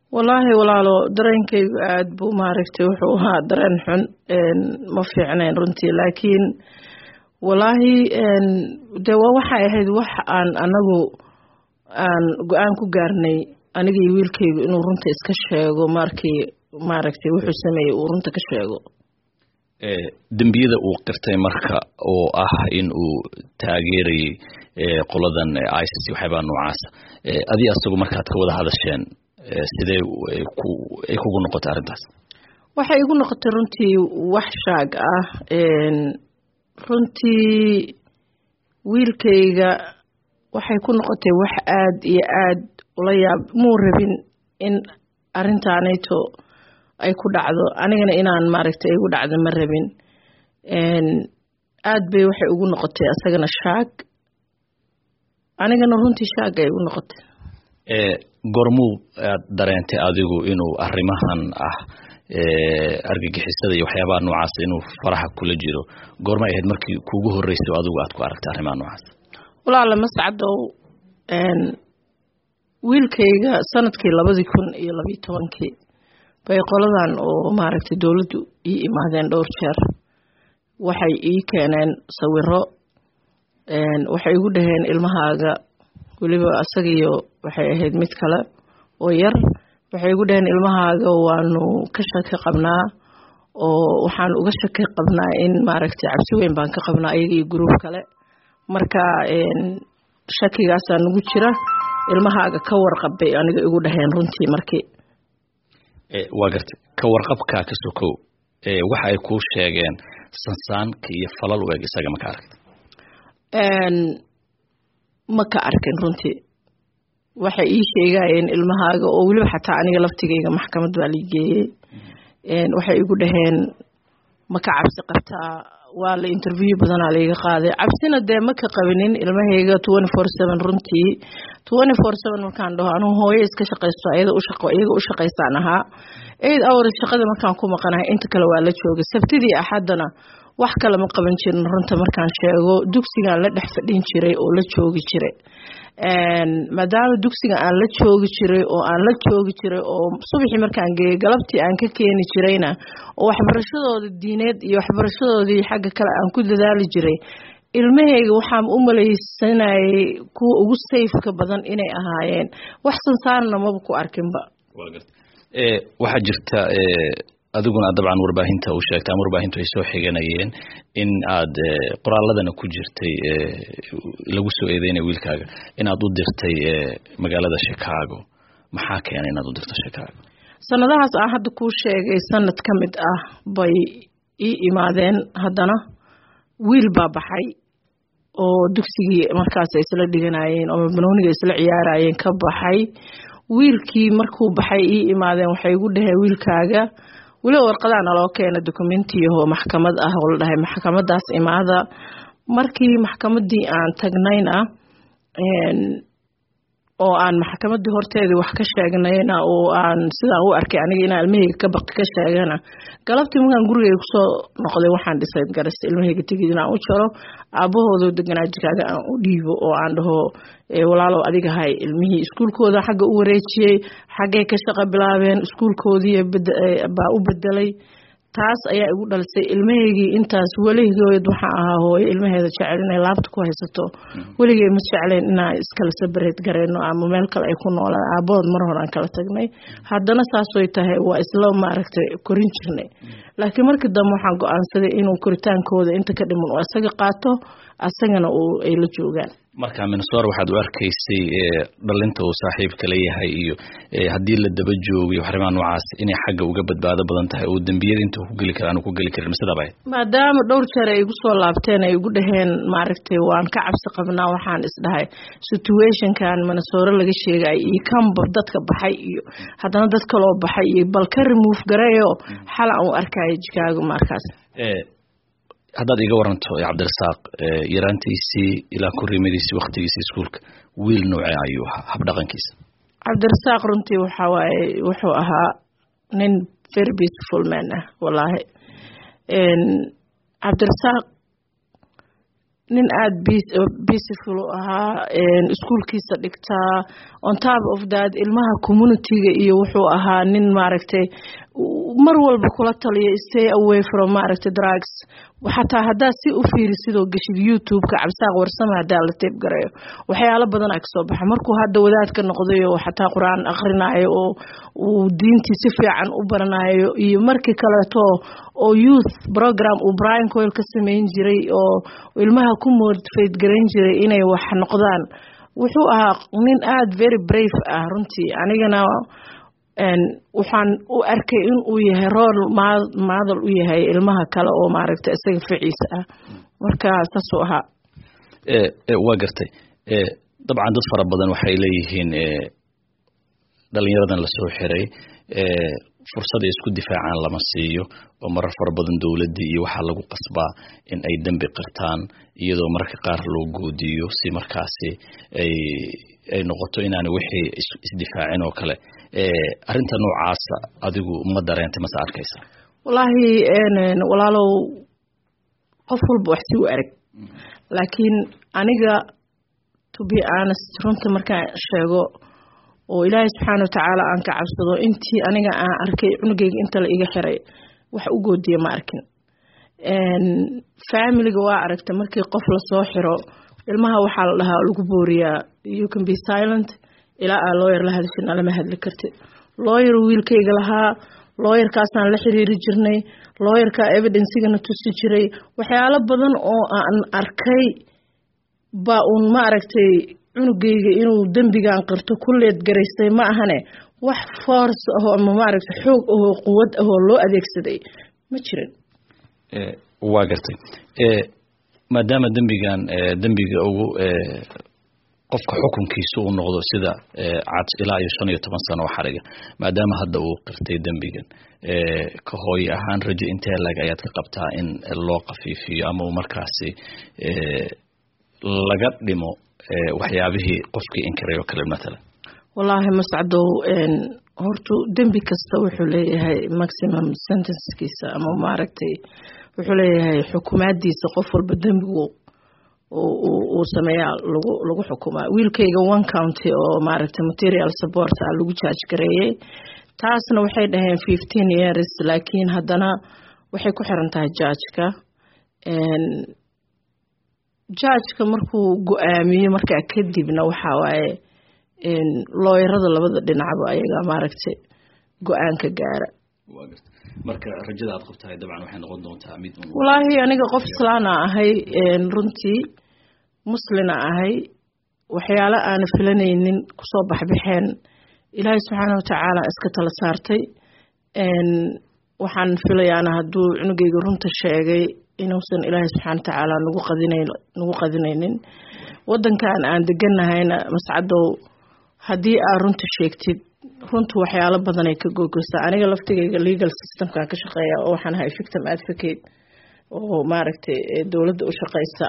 wallaahi walaalo dareenkaygu aada buu maaragtay wuxuu ahaa dareen xun ma fiicnayn runtii laakiin wallaahi dee waa waxay ahayd wax aan anagu aan go-aan ku gaarnay aniga iyo wiilkaygu inuu runta iska sheego markii maaragtay wuxuu sameeyey uu runta ka sheego dembiyada uu qirtay marka oo ah in uu taageerayay qoladan isis waxyaabaa noocaasa adi asagu markaad ka wada hadasheen sidee ay kugu noqotay arrintaas waxay igu noqotay runtii wax shaag ah runtii wiilkayga waxay ku noqotay wax aada iyo aada ula yaab muu rabin in arrintaanayto ay ku dhacdo anigana inaan maaragtay igu dhacdo ma rabin aad bay waxay ugu noqotay asagana shaag anigana runtii shaag ay igu noqotay gormuu aad dareentay adigu inuu arrimahan ah argagixisada iyo waxyaabaha noocaas inuu faraha kula jiro goormay ahayd markii kuugu horreysay adigu aad ku aragtay arrimaha noocaas walaala mascadow wiilkayga sanadkii labadii kun iyo labiyo tobankii bay qoladan oo maaragtay dowladdu ii imaadeen dhowr jeer waxay ii keeneen sawiro waxay igu dhaheen ilmahaaga weliba asagiyo waxay ahayd mid kale oo yar waxay igu dhaheen ilmahaaga waanu ka shaki qabnaa oo waxaan uga shaki qabnaa in maaragtay cabsi weyn baan ka qabnaa ayaga iyo gruub kale marka shakigaasaa nagu jira ilmahaaga ka warqabbay aniga igu dhaheen runtii markii waa gartay ka warqabkaa ka sokow waxa ay kuu sheegeen sansaanka iyo falal u eg isaga ma ka aragta ma ka arkin runtii waxay ii sheegayeen ilmahaaga oo weliba xataa aniga laftigayga maxkamad baa lii geeyey waxay igu dhaheen ma ka cabsi qabtaa waa la interview badanaa laiga qaaday cabsina dee ma ka qabinin ilmahayga twenty four seven runtii twenty four seven markaan dhaho anugu hooyo iska shaqaysto iyada iyaga u shaqaysaan ahaa eid hours shaqada markaan ku maqanahay inta kale waa la joogay sabtidii axaddana wax kale ma qaban jirin runta markaan sheego dugsigaan la dhex fadhin jiray oo la joogi jiray maadaama dugsiga aan la joogi jiray oo aan la joogi jiray oo subaxii markaan geeyey galabtii aan ka keeni jirayna oo waxbarashadooda diineed iyo waxbarashadoodii xagga kale aan ku dadaali jiray ilmahayga waxaan u malaysanayay kuwa ugu sayfka badan inay ahaayeen wax sansaarna maba ku arkinba waxaa jirta adiguna dabcan warbaahinta u sheegtay ama warbaahintu ay soo xiganayeen in aad qoraaladana ku jirtay lagu soo eedeynaya wiilkaaga inaad u dirtay magaalada chicago maxaa keenay inaad u dirto chicago sanadahaas aan hadda kuu sheegay sanad ka mid ah bay ii imaadeen haddana wiil baa baxay oo dugsigii markaas ay isla dhiganayeen oo banooniga isla ciyaarayeen ka baxay wiilkii markuu baxay ii imaadeen waxay igu dhaheen wiilkaaga weliba warqadaa naloo keena documentiyahoo maxkamad ah oo la dhahay maxkamadaas imaada markii maxkamadii aan tagnayna oo aan maxkamadii horteedii wax ka sheegnayna oo aan sidaan u arkay aniga inaan ilmahayga ka baqi ka sheegana galabtii markaan gurigayga kusoo noqday waxaan dhisay garasta ilmahayga tegid inaan u jaro aabahoodo deganaa jiraaga aan u dhiibo oo aan dhaho walaalow adiga hay ilmihii iskuulkooda xagga u wareejiyey xaggay ka shaqo bilaabeen iskuulkoodii baa u bedelay taas ayaa igu dhalisay ilmahaygii intaas weligood waxaa ahaa hooyo ilmaheeda jecel inay laabta ku haysato weligey ma jecleen inaan iskala sabareed gareyno ama meel kale ay ku noolaan aabahood mar hore aan kala tagnay haddana saasoy tahay waa isla maaragtay korin jirnay laakiin markii dambe waxaan go-aansaday inuu koritaankooda inta ka dhiman oo isaga qaato asagana ay la joogaan marka minnesora waxaad u arkaysay dhalinta uu saaxiibka leeyahay iyo haddii la daba joogo iyo arrimaha noocaas inay xagga uga badbaado badan tahay oo dembiyada inta ku geli kara aanu ku geli karin masidaba maadaama dhowr jeer ay igu soo laabteen ay igu dhaheen maaragtay waan ka cabsi qabnaa waxaan isdhahay situationkan minnesora laga sheegay iyo kanba dadka baxay iyo haddana dad kaloo baxay iyo bal ka remove gareeyo xal aan u arkaya jikaago markaas haddaad iga waranto cabdirasaaq yaraantiisii ilaa korrimadiisii waktigiisii iskuulka wiil noocee ayuu ahaa habdhaqankiisa cabdirasaaq runtii waxaa waaye wuxuu ahaa nin very beautiful man ah wallaahi cabdirasaaq nin aada peaceful ahaa iskuolkiisa dhigtaa on top of that ilmaha communityga iyo wuxuu ahaa nin maaragtay mar walba kula taliya stay away from maaragtay drugs xataa haddaa si u fiiri sidoo geshid youtube-ka cabsaaq warsame haddaa la teeb garayo waxyaalo badan a kasoo baxa markuu hadda wadaadka noqday oo xataa qur-aan akhrinayo oo uu diintii si fiican u baranayo iyo markii kaleeto oo youth program uu brian coil ka sameyn jiray oo ilmaha ku motivate garan jiray inay wax noqdaan wuxuu ahaa nin aada very brave ah runtii anigana waxaan u arkay in uu yahay rool maadal u yahay ilmaha kale oo maaragta isaga ficiisa ah marka saasuu ahaa waa gartay dabcan dad fara badan waxay leeyihiin dhalinyaradan lasoo xiray fursad ay isku difaacaan lama siiyo oo marar fara badan dowladdii iyo waxaa lagu qasbaa in ay dembi qirtaan iyadoo mararka qaar loo goodiyo si markaasi ay ay noqoto inaana wixii isdifaacin oo kale arrinta noocaasa adigu ma dareentay mase arkaysa wallaahi walaalow qof walba wax si u arag laakiin aniga to be honest runta markaan sheego oo ilaahay subxaana watacaala aan ka cabsado intii aniga aan arkay cunugeyga inta la iga xiray wax u goodiya ma arkin familiga waa aragta markii qof lasoo xiro ilmaha waxaa la dhahaa lagu booriyaa you can be silent ilaa aa looyar la hadashin alama hadli kartid looyar wiilkayga lahaa looyarkaasaan la xiriiri jirnay looyarkaa evidencigana tusi jiray waxyaalo badan oo aan arkay baa uun ma aragtay cunugayga inuu dembigan qirto kulleed garaystay ma ahane wax force ahoo ama maaragtay xoog ahoo quwad ahoo loo adeegsaday ma jirin waa gartay maadaama dembigan dembiga ugu qofka xukunkiisa uu noqdo sida cad ilaa iyo shan iyo toban sano oo xariga maadaama hadda uu qirtay dembigan ka hooye ahaan rajo intee lag ayaad ka qabtaa in loo kafiifiyo ama uu markaasi laga dhimo waxyaabihii qofkii inkiray oo kale matalan wallaahi mascadow hortu dembi kasta wuxuu leeyahay maximum sentencekiisa ama maaragtay wuxuu leeyahay xukumaadiisa qof walba dembigu uu sameeyaa lagu lagu xukumaa wiilkayga one county oo maaragtay material support ah lagu jaaj gareeyey taasna waxay dhaheen fifteen years laakiin haddana waxay ku xiran tahay jaajka jaajka markuu go-aamiyo markaa kadibna waxaa waaye looyarada labada dhinacba ayaga maaragtay go-aanka gaara marka rajada aad qabtahay dabcan waxay noqon doontaa mid wallaahi aniga qof islaana ahay runtii muslina ahay waxyaalo aana filanaynin kusoo baxbaxeen ilaahay subxaana watacaala iska tala saartay waxaan filayaana hadduu cunugeyga runta sheegay inuusan ilaahay subxaana watacaala nagu qadinayn nagu qadinaynin wadankan aan deganahayna mascadow haddii aad runta sheegtid runtu waxyaalo badanay ka googeysaa aniga laftigayga legal systemkan ka shaqeeya oo waxaan ahay victim advocate oo maaragtay dowladda u shaqeysa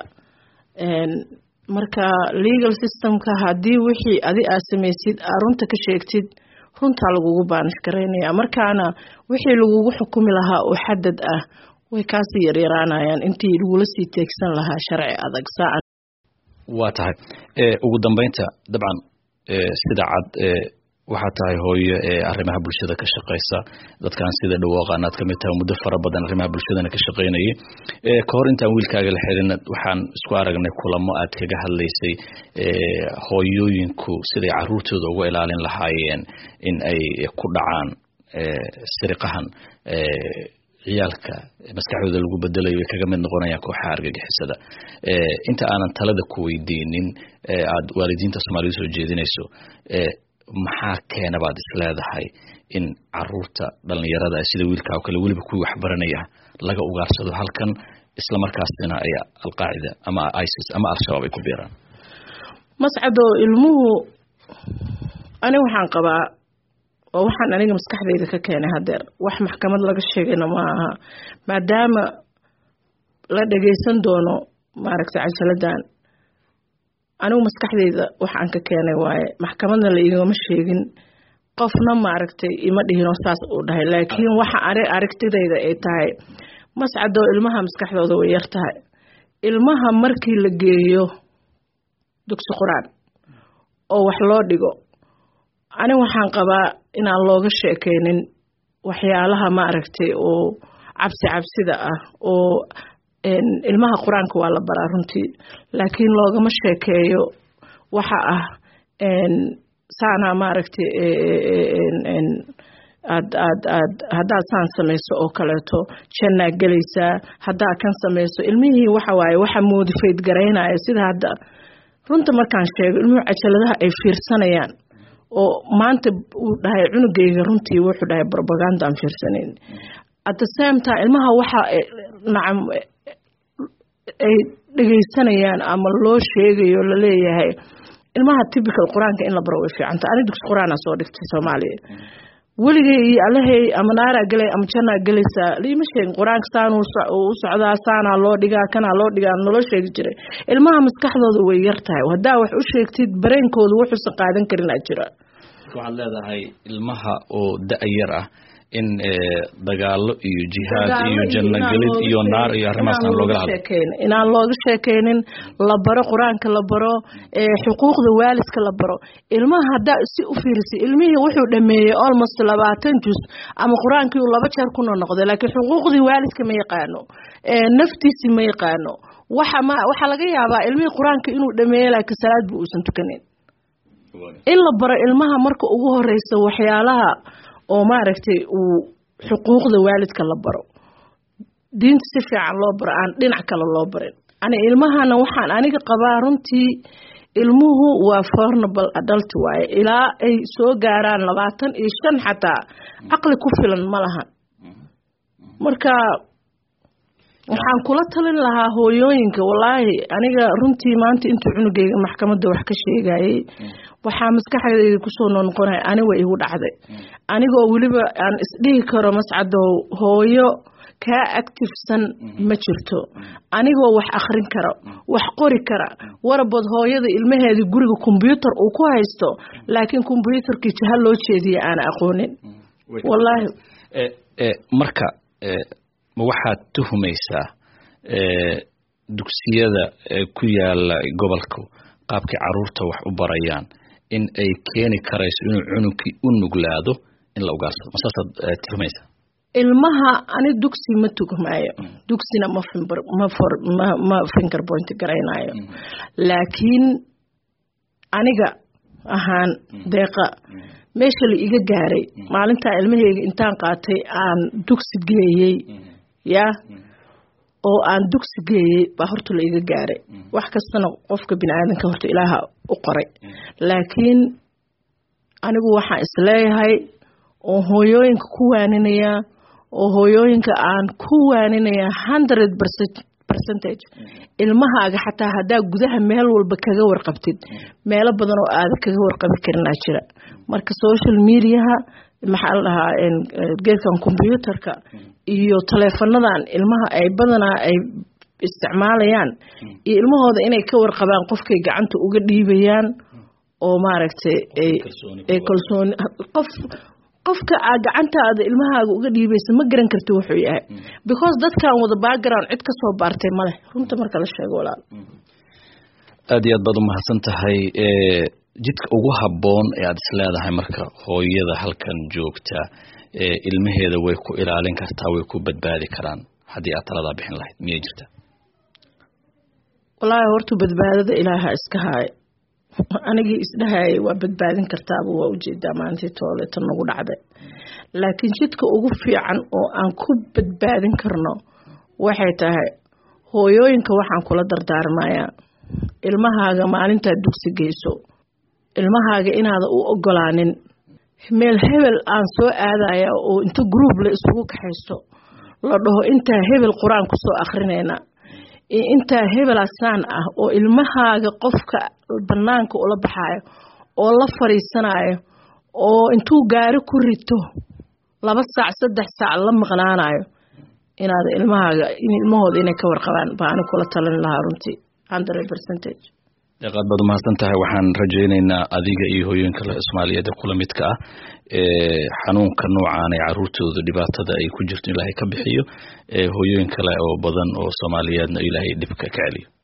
marka legal systemka haddii wixii adi aad samaysid aad runta ka sheegtid runtaa lagugu baanish garaynaya markaana wixii lagugu xukumi lahaa oo xadad ah way kaasii yaryaraanayaan intii lagula sii teegsan lahaa sharci adag saa waa tahay ugu dambeynta dabcan sida cad waxaa tahay hooyo ee arrimaha bulshada ka shaqeysa dadkan sida dhawooqan aad kamid tahay muddo fara badan arrimaha bulshadana ka shaqeynayay ka hor intaan wiilkaaga la xirin waxaan isku aragnay kulamo aad kaga hadlaysay hooyooyinku siday caruurtooda uga ilaalin lahaayeen in ay ku dhacaan siriqahan ciyaalka maskaxdooda lagu bedelayo way kaga mid noqonayaan kooxaha argagixisada inta aanan talada ku weydiinin aad waalidiinta soomaalida soo jeedinayso maxaa keena baad isleedahay in caruurta dhalinyarada sida wiilkaa oo kale weliba kuwii waxbaranaya laga ugaarsado halkan isla markaasina ay alqaacida ama isis ama al-shabaab ay ku biiraan mascado ilmuhu ani waxaan qabaa oo waxaan aniga maskaxdayda ka keenay hadeer wax maxkamad laga sheegayna ma aha maadaama la dhageysan doono maaragtay cajaladan anigu maskaxdayda wax aan ka keenay waaye maxkamadna la igama sheegin qofna maaragtay ima dhihinoo saas uu dhahay laakiin waxa ani aragtidayda ay tahay mascadoo ilmaha maskaxdooda way yar tahay ilmaha markii la geeyo dugsi qur-aan oo wax loo dhigo ani waxaan qabaa inaan looga sheekeynin waxyaalaha maaragtay oo cabsi cabsida ah oo ilmaha qur-aanka waa la baraa runtii laakiin loogama sheekeeyo waxa ah saanaa maaragtay aad aad aad haddaad saan samayso oo kaleeto jannaa gelaysaa haddaad kan samayso ilmihii waxa waaye waxa moodifeyd garaynaya sida hadda runta markaan sheego ilmuhu cajaladaha ay fiirsanayaan oo maanta uu dhahay cunugayga runtii wuxuu dhahay brobaganda aan fiirsanayn at the same time ilmaha waxa nacam ay dhegaysanayaan ama loo sheegayo laleeyahay ilmaha typical qur-aanka in la baro way fiicanta ani dugsi qur-aana soo dhigtay soomaaliya weligay iyo alahey ama naaraa gelay ama jannaa gelaysaa liima sheegin qur-aanka saan u socdaa saanaa loo dhigaa kanaa loo dhigaa naloo sheegi jiray ilmaha maskaxdooda way yar tahay haddaa wax u sheegtid bareenkooda wuxuusan qaadan karin aa jira waxaad leedahay ilmaha oo da-yar ah in dagaalo iyo jihaad iyo jannagelid iyo naar iyo arrimahaas aan loogala hadlo inaan looga sheekeynin la baro qur-aanka la baro xuquuqda waalidka la baro ilmaha haddaa si u fiirisay ilmihii wuxuu dhameeyey almost labaatan jus ama qur-aankii uu laba jeer ku noqnoqday laakiin xuquuqdii waalidka ma yaqaano naftiisi ma yaqaano waxa ma waxaa laga yaabaa ilmihii qur-aanka inuu dhameeyey laakiin salaad bu uusan tukanin in la baro ilmaha marka ugu horeysa waxyaalaha oo maaragtay uu xuquuqda waalidka la baro diinta si fiican loo baro aan dhinac kale loo barin ani ilmahana waxaan aniga qabaa runtii ilmuhu waa fornable adult waaye ilaa ay soo gaaraan labaatan iyo shan xataa caqli ku filan ma lahan marka waxaan kula talin lahaa hooyooyinka wallaahi aniga runtii maanta intuu cunugeyga maxkamadda wax ka sheegayay waxaa maskaxdeyda kusoo noqonaya ani wa igu dhacday anigoo weliba aan isdhihi karo mascadow hooyo kaa actifsan ma jirto anigoo wax akhrin kara wax qori kara warabood hooyada ilmaheedii guriga kombyuutar uu ku haysto laakiin kombyuutarkii jaha loo jeediya aana aqoonin wallaahi marka ma waxaad tuhumaysaa dugsiyada ku yaala gobolka qaabkay caruurta wax u barayaan in ay keeni karayso inuu cunugkii u nuglaado in la ugaarsado masaasaad tuhumaysaa ilmaha ani dugsi ma tugmaayo dugsina ma ma ma finger point garaynayo laakiin aniga ahaan deeqa meesha la iga gaaray maalintaa ilmaheyga intaan qaatay aan dugsi geeyey yaa oo aan dugsi geeyey baa horta la iga gaaray wax kastana qofka bini aadanka horta ilaaha u qoray laakiin anigu waxaan isleeyahay oo hooyooyinka ku waaninaya oo hooyooyinka aan ku waaninaya hundred percentage ilmahaaga xataa haddaa gudaha meel walba kaga warqabtid meelo badan oo aada kaga warqabi karinaa jira marka social mediaha maxaa la dhahaa geedkan combyuutarka iyo taleefanadan ilmaha ay badanaa ay isticmaalayaan iyo ilmahooda inay ka warqabaan qofkay gacanta uga dhiibayaan oo maaragtay ay kalsooni qof qofka aa gacantaada ilmahaaga uga dhiibaysa ma garan karti wuxuu yahay because dadkan wada background cid ka soo baartay maleh runta marka la sheego walaal aad iyo aad baad umahadsan tahay jidka ugu habboon ee aad isleedahay marka hooyada halkan joogta ilmaheeda way ku ilaalin kartaa way ku badbaadi karaan haddii aad taladaa bixin lahayd miyay jirta wallaahi horta badbaadada ilaaha iska haay anigii isdhahayay waa badbaadin kartaaba waa ujeedaa maalintii tooleeta nagu dhacday laakiin jidka ugu fiican oo aan ku badbaadin karno waxay tahay hooyooyinka waxaan kula dardaarmayaa ilmahaaga maalintaad dugsi geyso ilmahaaga inaada u ogolaanin meel hebel aan soo aadaya oo inta group la isugu kaxaysto la dhaho intaa hebel qur-aan kusoo akrinayna iyo intaa hebelasaan ah oo ilmahaaga qofka banaanka ula baxaayo oo la fadhiisanayo oo intuu gaari ku rito laba saac saddex saac la maqnaanayo inaada ilmahaaga ilmahooda inay ka warqabaan baa ani kula talin lahaa runtii hundred percentage deeqaad baad umahadsan tahay waxaan rajaynaynaa adiga iyo hooyooyin kale soomaaliyeed ee kula midka ah ee xanuunka noocaan ee caruurtooda dhibaatada ay ku jirto ilaahay ka bixiyo hooyooyin kale oo badan oo soomaaliyeedna ilaahay dhibka ka celiyo